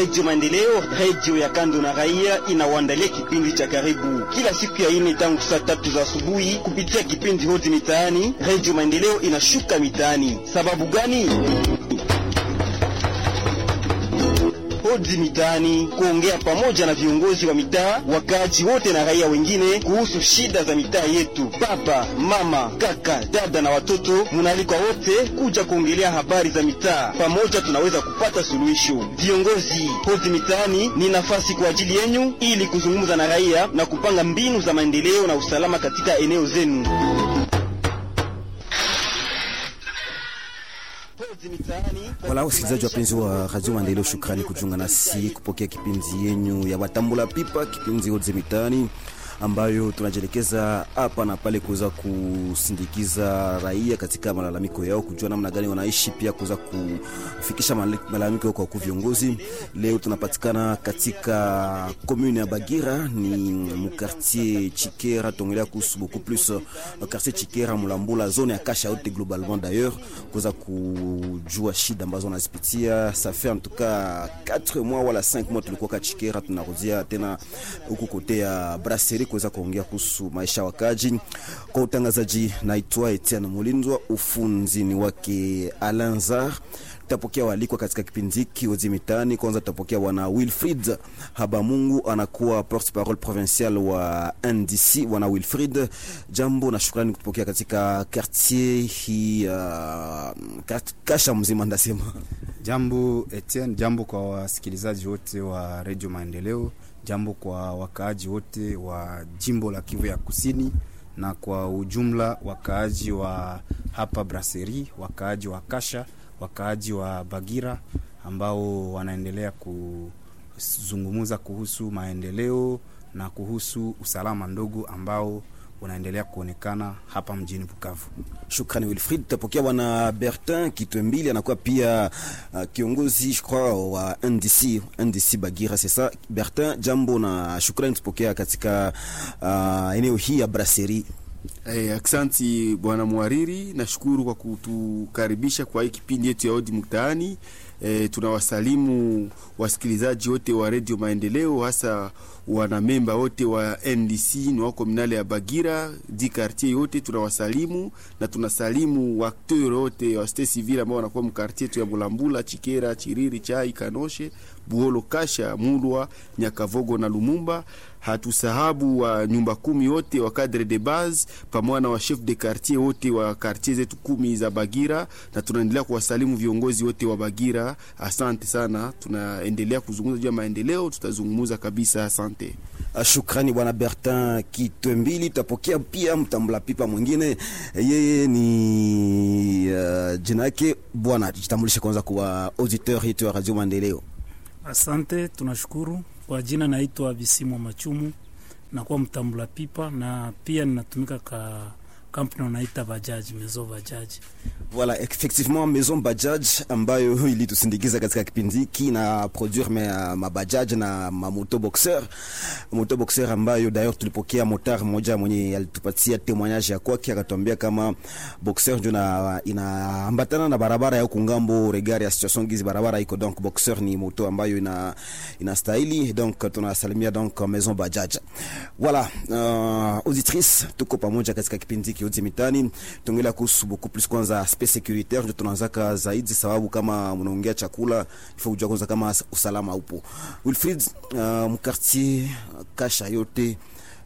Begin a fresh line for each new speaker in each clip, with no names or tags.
Redio Maendeleo, redio ya kando na raia, inawaandalia kipindi cha karibu kila siku ya ine tangu saa tatu za asubuhi kupitia kipindi hodi mitaani. Redio Maendeleo inashuka mitaani. Sababu gani? Hodi mitaani, kuongea pamoja na viongozi wa mitaa, wakaaji wote na raia wengine kuhusu shida za mitaa yetu. Baba, mama, kaka, dada na watoto, munaalikwa wote kuja kuongelea habari za mitaa. Pamoja tunaweza kupata suluhisho. Viongozi, hodi mitaani ni nafasi kwa ajili yenyu ili kuzungumza na raia na kupanga mbinu za maendeleo na usalama katika eneo zenu.
Wala wasikilizaji wapenzi wa Radio Maendeleo, shukrani kujiunga nasi kupokea kipindi yenyu ya watambula pipa, kipindi Hods Mitaani ambayo tunajielekeza hapa na pale kuweza kusindikiza raia katika malalamiko yao, kujua namna gani wanaishi, pia kuweza kufikisha malalamiko yao kwa wakuu viongozi. Leo tunapatikana katika commune ya Bagira, ni mkartier Chikera, tuongelea kuhusu beaucoup plus quartier Chikera, Mulambula, zone ya Kasha yote globalement d'ailleurs, kuweza kujua shida ambazo wanazipitia. Ça fait en tout cas 4 mois wala 5 mois tulikuwa ka Chikera, tunarudia tena huku kote ya Brasserie kuweza kuongea kuhusu maisha ya wakaji. Kwa utangazaji, naitwa Etienne Mulindwa, ufunzini wake Alanzar. Tutapokea walikwa katika kipindi hiki Hods Mitaani. Kwanza tutapokea bwana Wilfried Habamungu, anakuwa porte parole provincial wa NDC. Bwana Wilfried, jambo na shukrani kutupokea katika quartier hii uh, kasha mzima ndasema.
Jambo Etienne, jambo kwa wasikilizaji wote wa Radio Maendeleo jambo kwa wakaaji wote wa jimbo la Kivu ya Kusini na kwa ujumla wakaaji wa hapa Brasserie, wakaaji wa Kasha, wakaaji wa Bagira ambao wanaendelea kuzungumuza kuhusu maendeleo na kuhusu usalama ndogo ambao unaendelea kuonekana hapa mjini Bukavu.
Shukrani Wilfried. Tutapokea bwana Bertin Kitwembili, anakuwa pia uh, kiongozi je crois wa NDC NDC Bagira, c'est ça Bertin, jambo na shukrani tupokea katika uh, eneo hii ya Brasserie.
Hey, aksanti bwana mwariri, nashukuru kwa kutukaribisha kwa hii kipindi yetu ya Hodi Mtaani. E, tunawasalimu wasikilizaji wote wa Radio Maendeleo, hasa wanamemba wote wa NDC ni wako komunale ya Bagira di quartier yote tunawasalimu, na tunasalimu wakteur wote wa state civil ambao wanakuwa mkartier yetu ya Mulambula, Chikera, Chiriri, Chai, Kanoshe, Buholo, Kasha, Mulwa, Nyakavogo na Lumumba. Hatusahabu wa nyumba kumi wote wa cadre de base pamoja na wa chef de quartier wote wa quartier zetu kumi za Bagira, na tunaendelea kuwasalimu viongozi wote wa Bagira. Asante sana, tunaendelea kuzungumza juu ya maendeleo, tutazungumza kabisa. Asante.
Shukrani bwana Bertin Kitwembili. Tutapokea pia mtambula pipa mwingine, yeye ni uh, jina yake bwana, jitambulishe kwanza kwa auditeur yetu ya Radio Maendeleo.
Asante, tunashukuru kwa jina, naitwa Bisimwa Machumu, nakuwa mtambula pipa na pia ninatumika ka kampuni wanaita Bajaj, Maison Bajaj.
Voilà, effectivement Maison Bajaj ambayo ilitusindikiza katika kipindi hiki na produire ma, ma Bajaj na ma moto boxer moto boxer ambayo d'ailleurs tulipokea motar mmoja mwenye alitupatia témoignage ya kwake, akatuambia kama boxer ndio na inaambatana na barabara ya kungambo regard ya situation gizi barabara iko, donc boxer ni moto ambayo ina inastahili, donc tunasalimia donc Maison Bajaj. Voilà, uh, auditrice tuko pamoja katika kipindi hiki Hods Mitaani, tuongelea kuhusu beaucoup plus kwanza aspect securitaire, ndio tunaanzaka zaidi, sababu kama mnaongea chakula ifo kujua kwanza kama usalama upo. Wilfried, uh, mkartier Kasha yote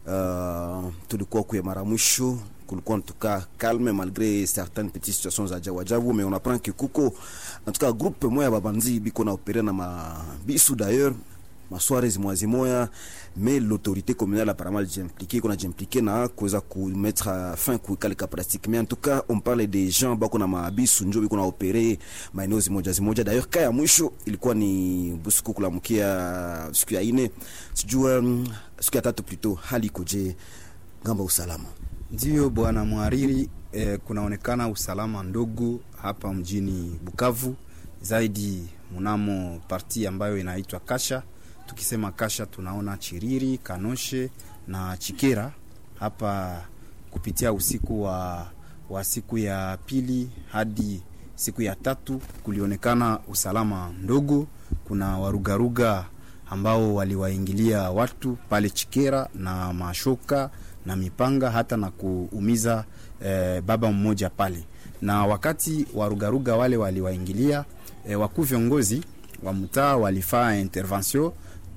uh, tulikuwa kuya mara mwisho kulikuwa en tout cas calme malgré certaines petites situations za ajabu ajabu, mais on apprend que kuko en tout cas groupe moya babanzi biko na opérer na mabisu d'ailleurs masware zimoya zimoya mais l'autorité communale apparemment j'impliqué qu'on a j'impliqué na kuweza kumettre fin kuikalika pratique mais en tout cas on parle des gens bako na maabisu njo biko na opere maeneo zimoja zimoja d'ailleurs kaya mwisho ilikuwa ni busiku kulamkia siku ya ine sijua siku ya tatu plutôt hali ikoje ngamba usalama
Ndiyo bwana mhariri, eh, kunaonekana usalama ndogo hapa mjini Bukavu, zaidi mnamo parti ambayo inaitwa Kasha. Tukisema Kasha tunaona Chiriri, Kanoshe na Chikera hapa kupitia usiku wa, wa siku ya pili hadi siku ya tatu kulionekana usalama ndogo. Kuna warugaruga ambao waliwaingilia watu pale Chikera na mashoka na mipanga hata na kuumiza eh, baba mmoja pale, na wakati warugaruga wale waliwaingilia eh, wakuu viongozi wa mtaa walifaa intervention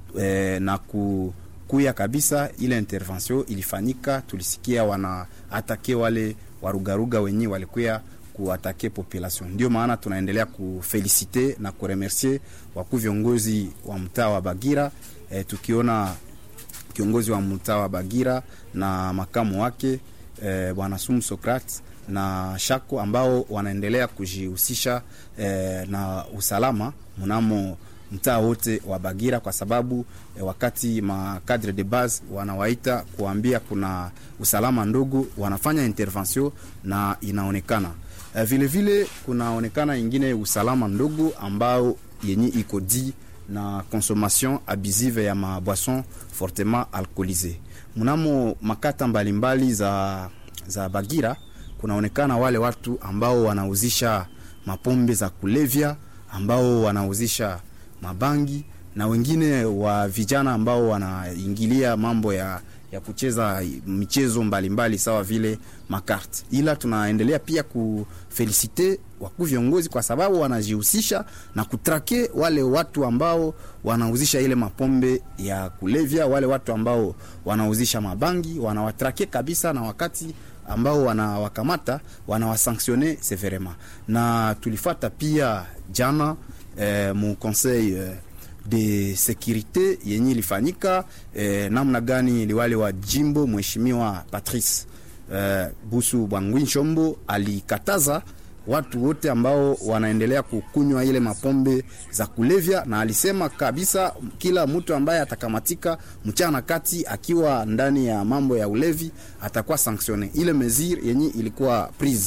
eh, na ku kuya kabisa ile intervention ilifanyika, tulisikia wana atake wale warugaruga wenye walikuya kuatake population. Ndio maana tunaendelea kufelicite na kuremercier wakuu viongozi wa mtaa wa Bagira eh, tukiona kiongozi wa mtaa wa Bagira na makamu wake eh, bwana Sumu Socrates na Shako ambao wanaendelea kujihusisha eh, na usalama mnamo mtaa wote wa Bagira kwa sababu eh, wakati makadre de base wanawaita kuambia kuna usalama ndogo, wanafanya intervention na inaonekana eh, vile vile kunaonekana ingine usalama ndogo ambao yenye iko di na consommation abusive ya maboisson fortement alcoolisé mnamo makata mbalimbali mbali za, za Bagira kunaonekana wale watu ambao wanauzisha mapombe za kulevya ambao wanauzisha mabangi na wengine wa vijana ambao wanaingilia mambo ya, ya kucheza michezo mbalimbali mbali, sawa vile makarte. Ila tunaendelea pia kufelisite wakuu viongozi kwa sababu wanajihusisha na kutrake wale watu ambao wanauzisha ile mapombe ya kulevya, wale watu ambao wanauzisha mabangi wanawatrake kabisa, na wakati ambao wanawakamata wanawasanctionne severement. Na tulifata pia jana eh, mu conseil eh, de securite yenye ilifanyika eh, namna gani liwale wa jimbo mheshimiwa Patrice eh, Busu Bwangwi Nshombo alikataza watu wote ambao wanaendelea kukunywa ile mapombe za kulevya, na alisema kabisa kila mtu ambaye atakamatika mchana kati akiwa ndani ya mambo ya ulevi atakuwa sanctionne. Ile mesure yenye ilikuwa prise